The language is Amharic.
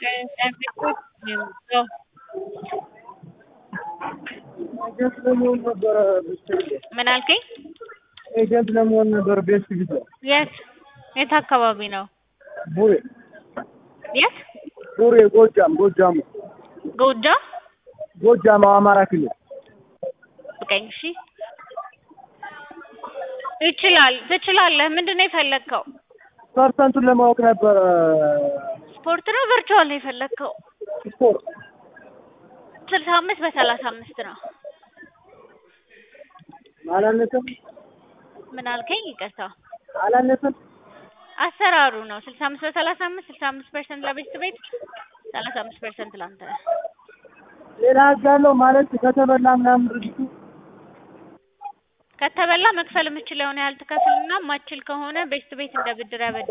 ኤጀንት ለመሆን ነበረ ብትሄድ ምን አልከኝ? ኤጀንት ለመሆን ነበር ቤስት ቪዛ የት የት አካባቢ ነው? ቡሬ የት ቡሬ ጎጃም ጎጃም ጎጃ ጎጃም አማራ ክልል ጠብቀኝ እሺ። ይችላል ትችላለህ። ምንድን ነው የፈለግከው? ፐርሰንቱን ለማወቅ ነበረ ስፖርት ነው ቨርቹዋል ነው የፈለግከው? ስፖርት ስልሳ አምስት በሰላሳ አምስት ነው። አላነሰም ምን አልከኝ? ይቅርታ አላነሰም አሰራሩ ነው ስልሳ አምስት በሰላሳ አምስት ስልሳ አምስት ፐርሰንት ለቤት ቤት ሰላሳ አምስት ፐርሰንት ለአንተ ሌላ ህግ አለው ማለት ከተበላ ምናምን ድርጅቱ ከተበላ መክፈል የምችለውን ያህል ትከፍልና ማችል ከሆነ ቤት ቤት እንደ ብድር ያበድ